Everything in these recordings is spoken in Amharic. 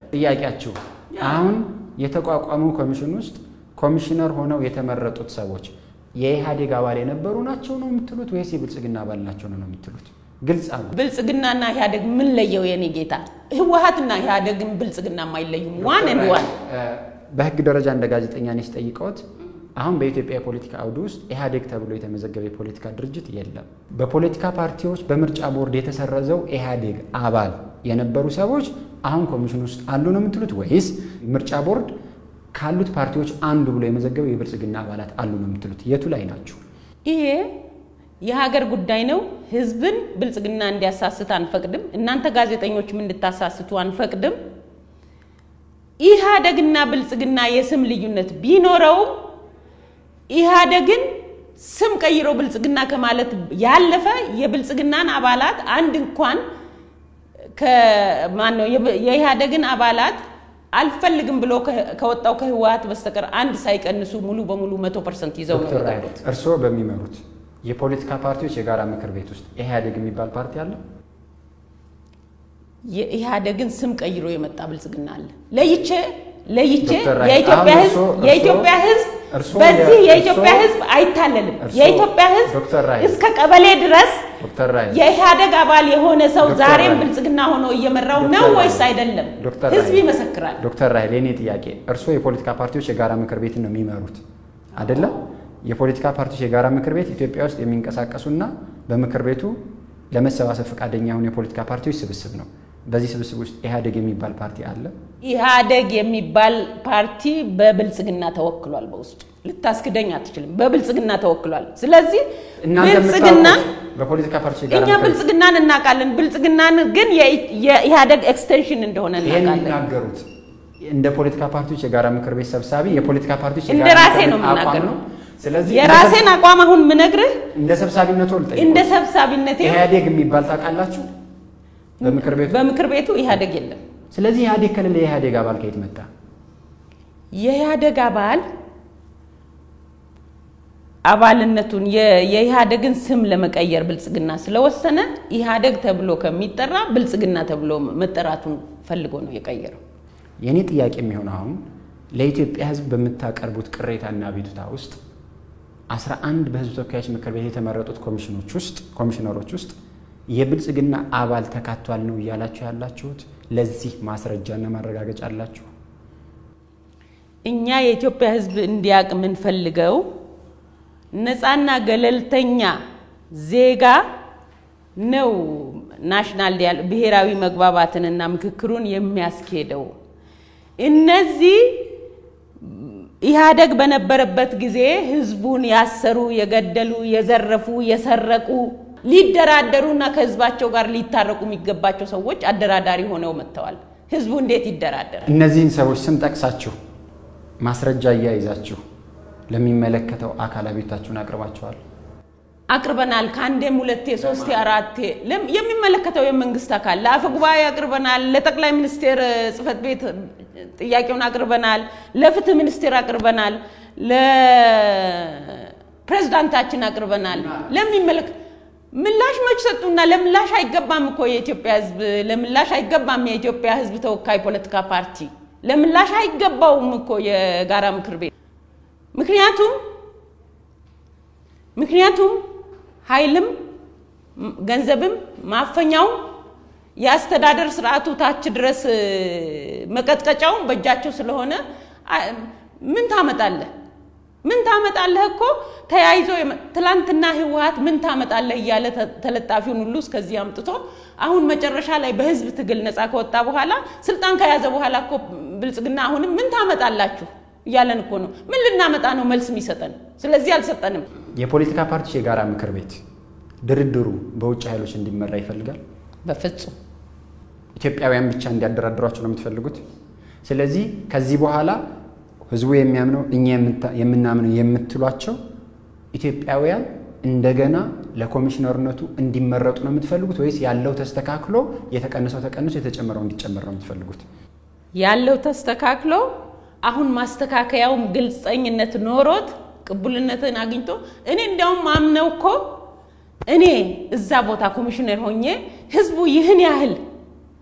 ጥያቄያችሁ አሁን የተቋቋሙ ኮሚሽን ውስጥ ኮሚሽነር ሆነው የተመረጡት ሰዎች የኢህአዴግ አባል የነበሩ ናቸው ነው የምትሉት ወይስ የብልጽግና አባል ናቸው ነው የምትሉት? ግልጽ አሉ። ብልጽግናና ኢህአዴግ ምን ለየው? የኔ ጌታ ህወሀትና ኢህአዴግን ብልጽግና አይለዩም። ዋን ኤንድ ዋን በህግ ደረጃ እንደ ጋዜጠኛ እኔ ስጠይቀዎት አሁን በኢትዮጵያ የፖለቲካ አውድ ውስጥ ኢህአዴግ ተብሎ የተመዘገበ የፖለቲካ ድርጅት የለም። በፖለቲካ ፓርቲዎች በምርጫ ቦርድ የተሰረዘው ኢህአዴግ አባል የነበሩ ሰዎች አሁን ኮሚሽን ውስጥ አሉ ነው የምትሉት ወይስ ምርጫ ቦርድ ካሉት ፓርቲዎች አንዱ ብሎ የመዘገበው የብልጽግና አባላት አሉ ነው የምትሉት? የቱ ላይ ናችሁ? ይሄ የሀገር ጉዳይ ነው። ህዝብን ብልጽግና እንዲያሳስት አንፈቅድም። እናንተ ጋዜጠኞችም እንድታሳስቱ አንፈቅድም። ኢህአዴግና ብልጽግና የስም ልዩነት ቢኖረውም ኢህአዴግን ስም ቀይሮ ብልጽግና ከማለት ያለፈ የብልጽግናን አባላት አንድ እንኳን ከማን ነው የኢህአዴግን አባላት አልፈልግም ብሎ ከወጣው ከህወሀት በስተቀር አንድ ሳይቀንሱ ሙሉ በሙሉ መቶ ፐርሰንት ይዘው ነው ዶክተር ራይል የወጡት። እርስዎ በሚመሩት የፖለቲካ ፓርቲዎች የጋራ ምክር ቤት ውስጥ ኢህአዴግ የሚባል ፓርቲ አለ? የኢህአዴግን ስም ቀይሮ የመጣ ብልጽግና አለ። ለይቼ ለይቼ ዶክተር ራይል፣ የኢትዮጵያ አሁን ህዝብ እርስዎ- የኢትዮጵያ እርስዎ- ህዝብ እርስዎ በዚህ የ- የኢትዮጵያ እርስዎ- ህዝብ አይታለልም። እርስዎ- የኢትዮጵያ ህዝብ ዶክተር ራይል፣ እስከ ቀበሌ ድረስ ዶክተር ራይል የኢህአዴግ አባል የሆነ ሰው ዶክተር ዛሬም ራይል፣ ብልጽግና ሆኖ እየመራው ዶክተር ነው ራይል፣ ወይስ አይደለም? ዶክተር ህዝብ ራይል፣ ይመሰክራል። ዶክተር ራይል የኔ ጥያቄ እርስዎ የፖለቲካ ፓርቲዎች የጋራ ምክር ቤትን ነው የሚመሩት አይደለም? የፖለቲካ ፓርቲዎች የጋራ ምክር ቤት ኢትዮጵያ ውስጥ የሚንቀሳቀሱና በምክር ቤቱ ለመሰባሰብ ፈቃደኛ የሆኑ የፖለቲካ ፓርቲዎች ስብስብ ነው። በዚህ ስብስብ ውስጥ ኢህአዴግ የሚባል ፓርቲ አለ? ኢህአዴግ የሚባል ፓርቲ በብልጽግና ተወክሏል። በውስጡ ልታስክደኝ አትችልም። በብልጽግና ተወክሏል። ስለዚህ እናንተ ብልጽግና የምታውቁት በፖለቲካ ፓርቲዎች የጋራ እኛ ምክር ቤት ብልጽግናን እናውቃለን። ብልጽግናን ግን የኢ- የኢህአዴግ ኤክስቴንሽን እንደሆነ ይሄን እናውቃለን። የሚናገሩት እንደ ፖለቲካ ፓርቲዎች የጋራ ምክር ቤት ሰብሳቢ የፖለቲካ ፓርቲዎች እንደ የጋራ ራሴ ምክር ነው ቤት አቋም የምናገረው። ነው። ስለዚህ የራሴን አቋም አሁን ምነግርህ እንደ ሰብሳቢነቱ ልጠይቅ እንደ ሰብሳቢነቴ ኢህአዴግ የሚባል ታውቃላችሁ በምክር ቤቱ በምክር ቤቱ ኢህአዴግ የለም። ስለዚህ ኢህአዴግ ከሌለ የኢህአዴግ አባል ከየት መጣ? የኢህአዴግ አባል አባልነቱን የ- የኢህአዴግን ስም ለመቀየር ብልጽግና ስለወሰነ ኢህአዴግ ተብሎ ከሚጠራ ብልጽግና ተብሎ መጠራቱን ፈልጎ ነው የቀየረው። የእኔ ጥያቄ የሚሆነው አሁን ለኢትዮጵያ ሕዝብ በምታቀርቡት ቅሬታና አቤቱታ ውስጥ አስራ አንድ በህዝብ ተወካዮች ምክር ቤት የተመረጡት ኮሚሽኖች ውስጥ ኮሚሽነሮች ውስጥ የብልጽግና አባል ተካቷል ነው እያላችሁ ያላችሁት? ለዚህ ማስረጃና ማረጋገጫ አላችሁ? እኛ የኢትዮጵያ ህዝብ እንዲያውቅ የምንፈልገው ነፃና ገለልተኛ ዜጋ ነው ናሽናል ዲያል ብሔራዊ መግባባትንና ምክክሩን የሚያስኬደው። እነዚህ ኢህአዴግ በነበረበት ጊዜ ህዝቡን ያሰሩ፣ የገደሉ፣ የዘረፉ፣ የሰረቁ ሊደራደሩና ከህዝባቸው ጋር ሊታረቁ የሚገባቸው ሰዎች አደራዳሪ ሆነው መጥተዋል። ህዝቡ እንዴት ይደራደራል? እነዚህን ሰዎች ስም ጠቅሳችሁ ማስረጃ እያይዛችሁ ለሚመለከተው አካል አቤቱታችሁን አቅርባችኋል? አቅርበናል። ከአንዴም ሁለቴ ሶስቴ አራቴ ለም- የሚመለከተው የመንግስት አካል ለአፈ ጉባኤ አቅርበናል። ለጠቅላይ ሚኒስቴር እ, ጽህፈት ቤት እ, ጥያቄውን አቅርበናል። ለፍትህ ሚኒስቴር አቅርበናል። ለፕሬዝዳንታችን አቅርበናል። ለሚመለክ ምላሽ መች ሰጡና? ለምላሽ አይገባም እኮ የኢትዮጵያ ህዝብ ለምላሽ አይገባም። የኢትዮጵያ ህዝብ ተወካይ ፖለቲካ ፓርቲ ለምላሽ አይገባውም እኮ የጋራ ምክር ቤት ምክንያቱም ምክንያቱም ኃይልም ም- ገንዘብም ማፈኛው የአስተዳደር ስርዓቱ ታች ድረስ እ, መቀጥቀጫውም በእጃቸው ስለሆነ አ- ምን ታመጣለህ? ምን ታመጣለህ እኮ ተያይዞ የመ- ትላንትና ህወሀት ምን ታመጣለህ እያለ ተ- ተለጣፊውን ሁሉ እስከዚህ አምጥቶ አሁን መጨረሻ ላይ በህዝብ ትግል ነፃ ከወጣ በኋላ ስልጣን ከያዘ በኋላ እኮ ብልጽግና አሁንም ምን ታመጣላችሁ እያለን እኮ ነው። ምን ልናመጣ ነው መልስ የሚሰጠን? ስለዚህ አልሰጠንም። የፖለቲካ ፓርቲዎች የጋራ ምክር ቤት ድርድሩ በውጭ ኃይሎች እንዲመራ ይፈልጋል። በፍጹም ኢትዮጵያውያን ብቻ እንዲያደራድሯቸው ነው የምትፈልጉት። ስለዚህ ከዚህ በኋላ ህዝቡ የሚያምነው እኛ የምታ- የምናምነው የምትሏቸው ኢትዮጵያውያን እንደገና ለኮሚሽነርነቱ እንዲመረጡ ነው የምትፈልጉት ወይስ ያለው ተስተካክሎ የተቀነሰው ተቀንሶ የተጨመረው እንዲጨመር ነው የምትፈልጉት? ያለው ተስተካክሎ አሁን ማስተካከያውም ግልጸኝነት ኖሮት ቅቡልነትን አግኝቶ እኔ እንዲያውም ማምነው እኮ እኔ እዛ ቦታ ኮሚሽነር ሆኜ ህዝቡ ይህን ያህል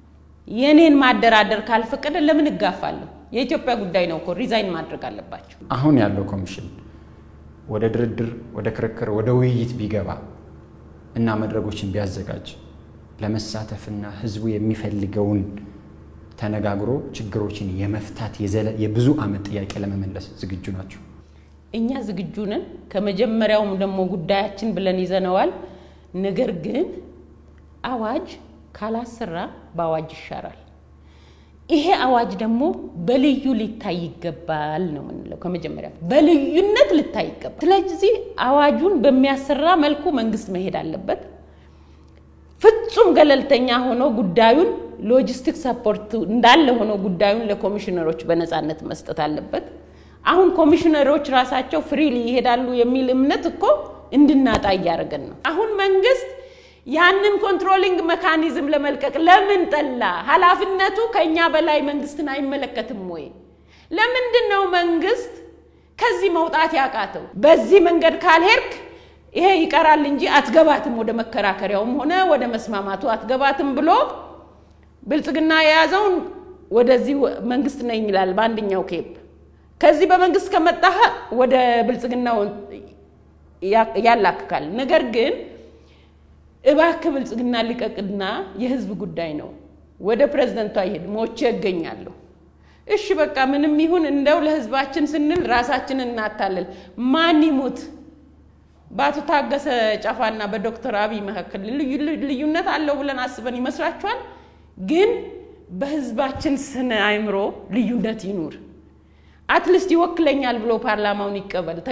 የኔን ማደራደር ካልፈቀደ ለምን እጋፋለሁ? የኢትዮጵያ ጉዳይ ነው እኮ ሪዛይን ማድረግ አለባቸው። አሁን ያለው ኮሚሽን ወደ ድርድር፣ ወደ ክርክር፣ ወደ ውይይት ቢገባ እና መድረኮችን ቢያዘጋጅ ለመሳተፍና ህዝቡ የሚፈልገውን ተነጋግሮ ችግሮችን የመፍታት የብዙ ዓመት ጥያቄ ለመመለስ ዝግጁ ናቸው? እኛ ዝግጁ ነን። ከመጀመሪያውም ደግሞ ጉዳያችን ብለን ይዘነዋል። ነገር ግን አዋጅ ካላሰራ በአዋጅ ይሻራል። ይሄ አዋጅ ደግሞ በልዩ ሊታይ ይገባል ነው የምንለው። ከመጀመሪያ በልዩነት ሊታይ ይገባል። ስለዚህ አዋጁን በሚያሰራ መልኩ መንግስት መሄድ አለበት። ፍጹም ገለልተኛ ሆኖ ጉዳዩን ሎጂስቲክ ሰፖርት እንዳለ ሆኖ ጉዳዩን ለኮሚሽነሮች በነፃነት መስጠት አለበት። አሁን ኮሚሽነሮች ራሳቸው ፍሪሊ ይሄዳሉ የሚል እምነት እኮ እንድናጣ እያደረገን ነው። አሁን መንግስት ያንን ኮንትሮሊንግ መካኒዝም ለመልቀቅ ለምን ጠላ? ኃላፊነቱ ከእኛ በላይ መንግስትን አይመለከትም ወይ? ለምንድን ነው መንግስት ከዚህ መውጣት ያቃተው? በዚህ መንገድ ካልሄድክ ይሄ ይቀራል እንጂ አትገባትም፣ ወደ መከራከሪያውም ሆነ ወደ መስማማቱ አትገባትም ብሎ ብልጽግና የያዘውን ወደዚህ መንግስት ነኝ ይላል በአንደኛው ኬፕ ከዚህ በመንግስት ከመጣህ ወደ ብልጽግናው ያላክካል። ነገር ግን እባክህ ብልጽግና ልቀቅና የህዝብ ጉዳይ ነው፣ ወደ ፕሬዝደንቷ ይሄድ፣ ሞቼ እገኛለሁ። እሺ በቃ ምንም ይሁን እንደው ለህዝባችን ስንል ራሳችንን እናታለል። ማን ይሙት? በአቶ ታገሰ ጫፋና በዶክተር አብይ መካከል ልዩነት አለው ብለን አስበን ይመስላችኋል? ግን በህዝባችን ስነ አእምሮ ልዩነት ይኑር። አትሊስት ይወክለኛል ብሎ ፓርላማውን ይቀበል።